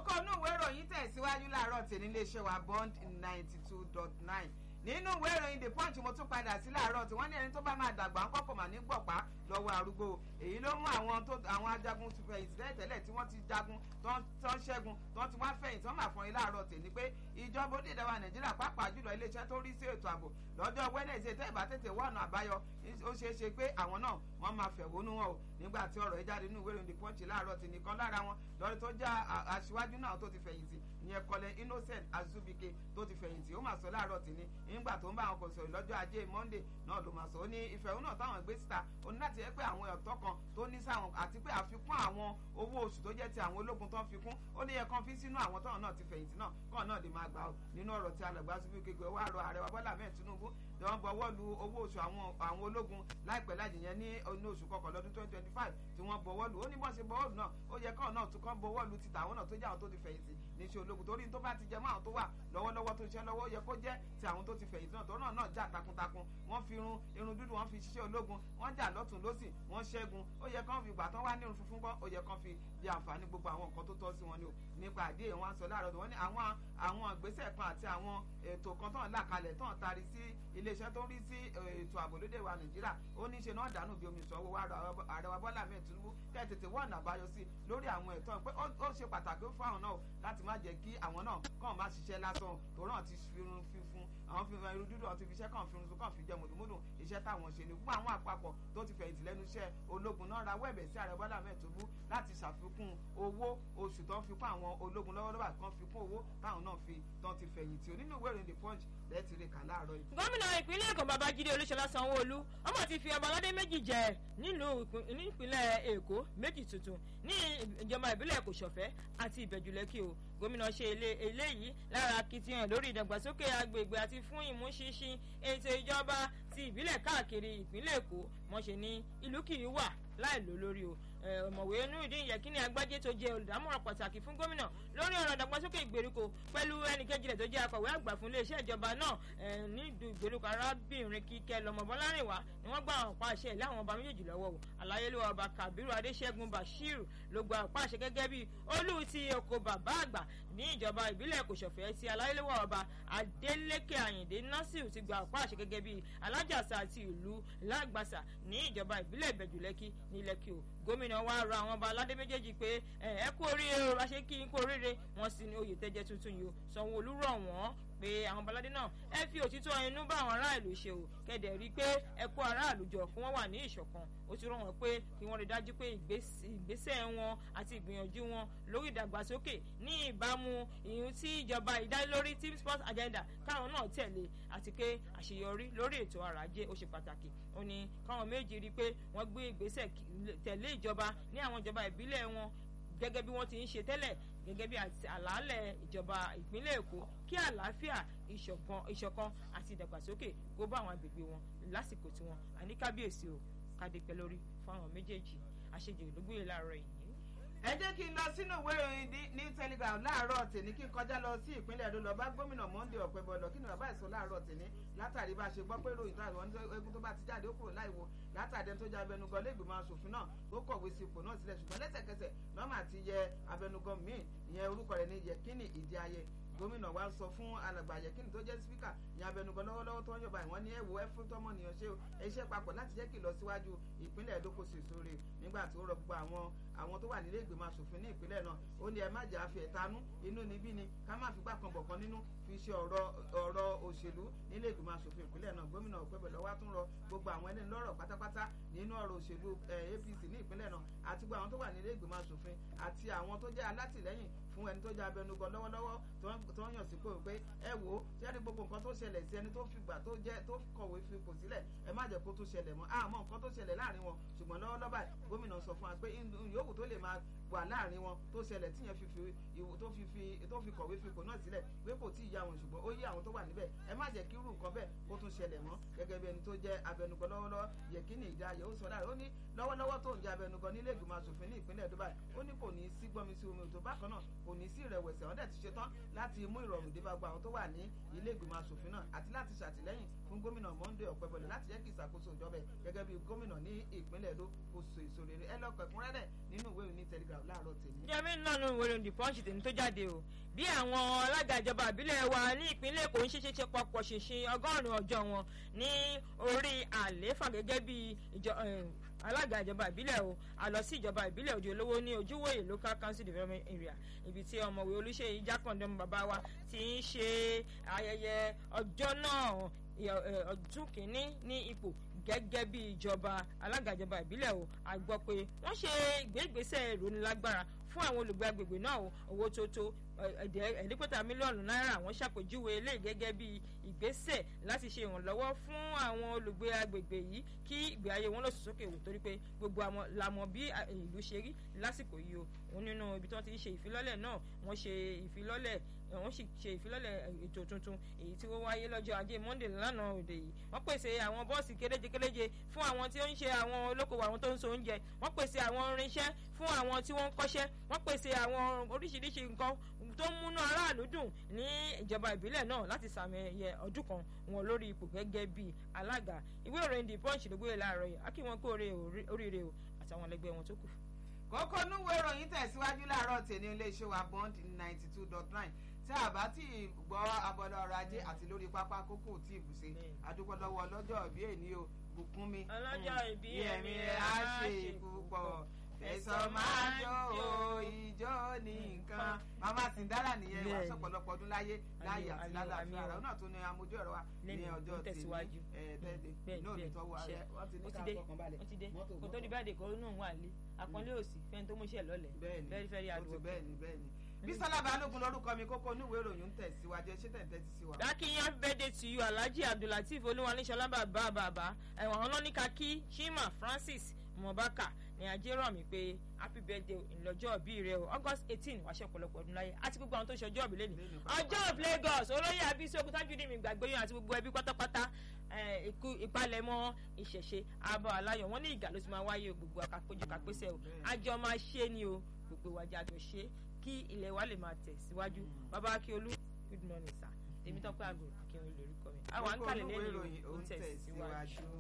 kókó inú ìwé ìròyìn tẹ̀síwájú láàárọ̀ tèmi iléeṣẹ́ wa bond ninety two dot nine nínú ìwé ìròyìn the punch mo tún padà sí láàárọ̀ tí wọ́n ní ẹni tó bá máa dàgbà ń kọ́kọ́ mà ní gbọ̀pá lọ́wọ́ arúgbó èyí ló mú àwọn tó àwọn ajagun ti fẹ̀yìntì tẹ́lẹ̀ tí wọ́n ti jagun tó ń ṣẹ́gun tó ti wá fẹ̀yìntì wọ́n máa fọyín láàárọ̀ tèmi pé ìjọba onídìí wa nàìjíríà pàápàá jùlọ iléeṣẹ́ tó rí sí ètò ààbò lọ́jọ́ wednesday tẹ́ ìbá tètè wá ọ̀nà àbáyọ ó ṣeé ṣe pé àwọn náà wọ́n máa fẹ̀hónú wọn o nígbà tí ọ̀rọ̀ yìí jáde nínú ìwé ìròyìn the punch láàárọ̀ tì nìkan lára wọn lọ́rí tó já aṣíwájú náà tó ti fẹ̀yìntì ìyẹn kọlẹ̀ innocent azubike tó ti fẹ̀yìntì ó máa sọ láàárọ̀ tì ní nígbà tó ń bá àwọn kò sọ̀rọ̀ lọ́jọ́ ajé monday náà ló máa sọ ó ní ìfẹ̀hónú náà táwọn gbé síta ó ní láti yẹ pé àwọn ẹ̀tọ́ kan tó ní sáwọn àti pé àfikún àwọn owó oṣù tó jẹ́ ti àwọn ológun tó ń fi kún ó ní yẹ kán fi sínú àwọn táwọn náà ti fẹ̀yìntì náà kàn náà lè máa gbà ó nínú ọ̀rọ̀ tí alàgbà azubike gbé wá rọ ààrẹ wa bọ́lá mẹ́ẹ̀ tinubu ni wọ́n bọ̀wọ́ lu owó oṣù àwọn ológun láìpẹ́ láti yẹn ní oṣù kọkànlá ọdún twenty twenty five tí wọ́n bọ̀wọ́ lu ó ní bọ́n ṣe bọ̀wọ́ lu náà ó yẹ káwọn náà tún kán bọ̀wọ́ lu títà àwọn náà tó jẹ́ àwọn tó ti fẹ̀yìntì níṣẹ́ ológun torí tó bá ti jẹ mọ́ àwọn tó wà lọ́wọ́lọ́wọ́ tó ń ṣe lọ́wọ́ ó yẹ kó jẹ́ ti àwọn tó ti fẹ̀yìntì náà tó náà náà jà takuntakun wọ́n fi irun irun dúdú wọ́n fi ṣiṣẹ́ ológun wọ́n jà lọ́tún lọ́sìn wọ́n ṣẹ́gun ó yẹ kán fi ìgbà tán wá ní irun funfun kọ́ ó yẹ kán fi di àǹfààní gbogbo àwọn nǹkan tó tọ́ sí wọn ni o nípa àdéhùn wọn sọ láàárọ̀ wọn ní àwọn àwọn ìgbésẹ̀ kan àti àwọn ètò kan tán là kalẹ̀ tán tari sí iléeṣẹ́ tó ń rí sí ètò ààbò lóde wa nàìjíríà ó ní ṣe náà dànù bí omi ìṣòwò wa ààrẹ wa bọ́lá mẹ́ẹ̀ tinubu kẹ́ ẹ̀ tètè wọ́n àbáyọ sí lórí àwọn ẹ̀tọ́ pé ó ṣe pàtàkì fún àwọn náà láti má jẹ́ kí àwọn náà kàn má ṣiṣẹ́ lásán tòun náà ti fi irun fífún àwọn fi irun dúdú àti fiṣẹ́ kàn fi irun sùn kàn fi jẹ́ mùdùmùdù iṣẹ́ táwọn ṣe ni fún àwọn àpapọ̀ tó ti fẹ̀yìntì lẹ́nu iṣẹ́ ológun náà rawọ́ ẹ̀bẹ̀ sí ààrẹ bọ́lá mẹ́ẹ̀ tinubu láti ṣàfikún owó oṣù tó ń fi kún àwọn ológun lọ́wọ́lọ́wọ́ kan fi kún owó táwọn náà fi tán ti fẹ̀yìntì onínú ìwé ìròyìn the punch lẹ́ẹ̀tì rè kà láàárọ̀ yìí. gómìnà ìpínlẹ̀ èkó babájídé olúṣọlá sanwó-olú ọmọ ti fi ọba aládé méjì jẹ nílùú ìpínlẹ̀ èkó méjì tuntun ní ìjọba ìbílẹ̀ èkó ṣọ̀fẹ́ àti ìbẹ̀jùlẹ́kì o gómìnà ṣe eléyìí lára akitiyan lórí ìdàgbàsókè agbègbè àti fún ìmúṣinṣin ètò ìjọba ti ìbílẹ̀ káàkiri ìpínlẹ̀ èkó mọ̀ṣẹ́ ní ìlú kì í wà láì lò lórí o ọ̀mọ̀wé nurudin yẹkínní agbájé tó jẹ́ olùdámọ̀ràn pàtàkì fún gómìnà lórí ọ̀rọ̀ ìdàgbàsókè ìgbèríko pẹ̀lú ẹnìkejì rẹ̀ tó jẹ́ akọ̀wé àgbà fún iléeṣẹ́ ìjọba náà nídùú ìgbèríko arábìnrin kíkẹ́ lọ́mọbọ́lárìnwá ni wọ́n gba àwọn ọ̀pá àṣẹ ilé àwọn ọba méjèèjì lọ́wọ́ o aláyélúwà ọba kabiru adéṣẹ́gun bashir ló gba ọ̀pá àṣẹ gẹ́gẹ́ bí olú ti oko bàbá àgbà ní ìjọba ìbílẹ̀ kòsọ̀fẹ́ ti aláyélúwà ọba adélékè àyìndé nasiru ti gba ọ̀pá àṣẹ gẹ́gẹ́ bí alájàsà àti ìlú lágbàsà ní ìjọba ìbílẹ̀ ìbẹ̀jùlẹ́kì ní lẹ́kì o gómìnà wa rọ àwọn ọba aládé méjèèjì pé ẹ kú oríire o àṣẹ kí n kú oríire wọn sì ní oyè tẹjẹ tuntun yìí o sanwó-olú rọ wọn pé àwọn ọbaládé náà ẹ fi òtítọ́ inú bá àwọn aráàlú ṣe o kẹ́dẹ̀ rí i pé ẹ kó aráàlú jọ kí wọ́n wà ní ìṣọ̀kan ó ti rọ̀ wọ́n pé kí wọ́n rí dájú pé ìgbésẹ̀ wọn àti ìgbìyànjú wọn lórí ìdàgbàsókè ní ìbámu ìhun tí ìjọba ìdánilórí team sports agenda káwọn náà tẹ̀lé àti pé àṣeyọrí lórí ètò ọrọ̀ ajé ó ṣe pàtàkì ó ní káwọn méjì rí i pé wọ́n gbé ìgbésẹ̀ tẹ̀lé ìjọba ní àwọn ìjọba ìbílẹ̀ wọn gẹ́gẹ́ bí wọ́n ti ń ṣe tẹ́lẹ̀ gẹ́gẹ́ bí àlàálẹ̀ ìjọba ìpínlẹ̀ èkó kí àlàáfíà ìṣọ̀kan àti ìdàgbàsókè kó bá àwọn agbègbè wọn lásìkò tí wọn àní kábíyèsí o kádépẹ́ lórí fún àwọn méjèèjì àṣejù ìlúgbìyè láàárọ̀ yìí ẹ jẹ́ kí n lọ sínú ìwé ìròyìn ní telegram láàárọ̀ tèmi kí n kọjá lọ sí ìpínlẹ̀ èdò lọ bá gómìnà monday ọ̀pẹ̀bọ̀lọ̀ kí ni bàbá ìsọ láàárọ̀ tèmi látàrí bá a ṣe gbọ́ pé ìròyìn tó àwọn egun tó bá ti jáde ó kúrò láìwo látàrí ẹni tó jẹ́ abẹnugan lẹ́gbẹ̀mọ aṣòfin náà tó kọ̀wé sí ipò náà sílẹ̀ ṣùgbọ́n lẹ́sẹ̀kẹsẹ̀ nọ́mà ti yẹ abẹnugan míì ìyẹn orúkọ rẹ̀ ní yẹkínì ìdí ayé gómìnà wa sọ fún alàgbà yẹkínì tó jẹ́ spíkà ní abẹnugan lọ́wọ́lọ́wọ́ tó ń yọba ìwọ́n ní ẹ̀wọ̀ ẹ̀fún tọmọnìyàn ṣe iṣẹ́ papọ̀ láti jẹ́ kí ìlọsíwájú ìpínlẹ̀ èdò kò sì sóore nígbà tí ó rọ gbogbo àwọn àwọn tó wà nílé ìgbìmọ̀ asòfin ní ìpínlẹ̀ náà ó ní ẹ má jà fi ẹ̀tanú inú níbí ni ká má fi gbàkan bọ̀kan nínú fi ṣe ọ̀rọ̀ ọ̀rọ̀ òṣèlú nílé ìgbìmọ̀ asòfin ìpínlẹ̀ náà gómìnà òpẹ́bẹ̀lọ́ wá tún rọ gbogbo àwọn ẹni lọ́rọ̀ pátápátá nínú ọ̀rọ̀ òṣèlú apc ní ìpínlẹ̀ náà àti gbogbo àwọn tó wà nílé ìgbìmọ̀ asòfin àti àwọn tó jẹ́ alátìlẹ́yìn fún ẹni tó jẹ́ abẹnugan lọ́wọ́lọ́wọ́ tó ń yàn sípò pé ẹ wò ó ṣẹ́ni gbogbo nǹkan tó ṣẹlẹ̀ sí ẹni tó fi gbà tó jẹ́ tó kọ̀wé fipò sílẹ̀ ẹ má jẹ́ kó tó ṣẹlẹ̀ mọ́ àmọ́ nǹkan tó ṣẹlẹ̀ láàrin wọn ṣùgbọ́n lọ́wọ́lọ́wọ́ báyìí gómìnà sọ fún wa pé yòówù tó lè máa wà láàrin wọn tó ṣẹlẹ̀ tíyẹn fi fi ìwò tó fi fi tó fi kọ̀wé fipò náà sílẹ̀ pé kò tí ì yá wọn ṣùgbọ́n ó yí àwọn tó wà níbẹ̀ ẹ má jẹ́ kí irú nǹkan bẹ́ẹ̀ kó tún ṣẹlẹ̀ mọ́ gẹ́gẹ́ bí ẹni tó jẹ́ abẹnugan lọ́wọ́lọ́wọ́ yẹ̀kínì ìdáyẹ ó sọ láàrin ó ní lọ́wọ́lọ́wọ́ tó ń jẹ́ abẹnugan nílé ìgbìmọ̀ asòfin ní ìpínlẹ̀ dubai ó ní kò ní í sí gbọ́mi sí omi òtò bákan náà kò ní í sí ìrẹ̀wẹ̀sì àwọn dẹ̀ ti ṣetán láti mú ìrọ̀rùn dé bá gba àwọn tó wà ní ilé ìgbìmọ̀ asòfin náà àti láti ṣàtìlẹ́yìn fún gómìnà monday ọ̀pẹ̀bọ̀lẹ̀ láti jẹ́ kí ìṣàkóso ìjọba gẹ́gẹ́ bí gómìnà ní ìpínlẹ̀ èdò kò so èso rere ẹ lọ́kọ̀ ẹ̀kúnrẹ́rẹ́ nínú ìwé òní telegram padà láàárọ̀ tèmi. jẹ́mi nánú ìwé the punch tèmi tó jáde o bí àwọn alága ìjọba ìbílẹ̀ wa ní ìpínlẹ̀ èkó ń ṣeéṣe ṣe pọpọ̀ ṣinṣin ọgọ́rùn-ún ọjọ́ wọn ní orí àlééfà gẹ́gẹ́ bí alága ìjọba ìbílẹ̀ o àlọ́ sí ìjọba ìbílẹ̀ òde olówó ní ojúwòye local council development area ibi tí ọmọwé olùṣèyí jákàndé bàbá wa ti ń ṣe ayẹyẹ ọjọ́ náà ọdún kìíní ní ipò gẹ́gẹ́ bí ìjọba alága ìjọba ìbílẹ̀ o a gbọ́ pé wọ́n ṣe ìgbégbèsè ìrónilágbára fún àwọn olùgbé agbègbè náà o owó tó tó ẹ̀ẹ́dẹ́gbẹ̀ta mílíọ̀nù náírà wọ́n ṣàpèjúwe eléyìí gẹ́gẹ́ bí ìgbésẹ̀ láti ṣe ìrànlọ́wọ́ fún àwọn olùgbé agbègbè yìí kí ìgbé ayé wọn lọ sí sókè wò torí pé gbogbo àwọn la mọ̀ bí ìlú ṣe rí lásìkò yìí o òun nínú ibi tí wọ́n ti ṣe ìfilọ́lẹ̀ náà wọ́n ṣe ìfilọ́lẹ̀ wọ́n sì ṣe ìfilọ́lẹ̀ ètò tuntun èyí tí ó wáyé lọ́jọ́ ajé monde lánàá òde yìí wọ́n pèsè àwọn bọ́ọ̀sì kéréje kéréje fún àwọn tí ó ń ṣe àwọn olókoòwò àwọn tó ń so oúnjẹ wọ́n pèsè àwọn irinṣẹ́ fún àwọn tí wọ́n ń kọ́ṣẹ́ wọ́n pèsè àwọn oríṣiríṣi nǹkan tó ń múnú aráàlú dùn ní ìjọba ìbílẹ̀ náà láti sàmì ẹ̀yẹ ọdún kan wọn lórí ipò gẹ́gẹ́ bí alága ìwé ìròyìn the punch ló gbé láàárọ̀ yìí akí wọn kó oríire o àtàwọn ẹlẹgbẹ́ wọn tó kù. kókó núwèé ìròyìn tẹ̀síwájú láàárọ̀ tèmi iléeṣẹ́ wa bond ninety two dot nine tí a bá tí gbọ́ abọ́dọ̀ ọrọ̀ ajé àti lórí pápá kókó tí ì bùṣe àdúpọ̀ lọ́wọ́ ọlọ́jọ́ ìbí èní o bùkún mi. ọlọ́jọ́ ìbí ẹ̀mí rẹ̀ á ṣe ìpúpọ̀ fẹsọ̀ máa jó o ìjó ní nǹkan màmá Sìndára nìyẹn wà sọ̀pọ̀lọpọ̀ ọdún láyé láyé àti lálàáfíà ara náà tó ní amójú ọ̀rọ̀ wa ní ọjọ́ tèmi ẹ̀ẹ́dẹ́gbẹ̀ náà ní tọ́wọ́ rẹ̀ wọ́n ti ní ká fọkàn balẹ̀ wọ́n ti dé kò tó di báyìí kò nù wà lé àpọ́nlé òsì fẹ́ni tó mú iṣẹ́ lọ́lẹ̀ bẹ́ẹ̀ni fẹ́rí àdúgbò bẹ́ẹ̀ni bẹ́ẹ̀ni bísọ́lá balógun lórúkọ mi kókó oníwèé ìròyìn ń tẹ̀síwájú ẹ ṣé tẹ̀tẹ̀ ti sí wa. dákìyàn birthday to you alhaji abdulateef olúwaníṣọlá bàbá bàbá ẹ̀wọ̀n ọlọ́nìkà kí chima francis mobaka ní ajé rọ̀ mí pé happy birthday ìlọ́jọ́ òbí rẹ o august eighteen wàá ṣe ọ̀pọ̀lọpọ̀ ọdún láyé àti gbogbo àwọn tó ṣe ọjọ́ òbí lẹ́nu ọjọ́ of lagos olóyè abisi oguntajudi mi gbàgbé yín àti gbogbo ẹbí pátápátá ìpalẹ̀mọ́ ìṣẹ̀ṣe abọ́ aláyọ̀ wọ́n ní ìgà ló ti máa wáyé gbogbo àkàpéjọ kàpésẹ̀ o àjọ máa ṣe ni o gbogbo ìwájà àjọ ṣe kí ilẹ̀ wa lè máa tẹ̀ síwájú bàbá akíolú good morning sir tèmi tọ́pẹ́ àgùrù kí n lè rí kọ́ mi àwọn àǹkàlẹ̀ lẹ́yìn ìròyìn ó ń tẹ̀síwájú.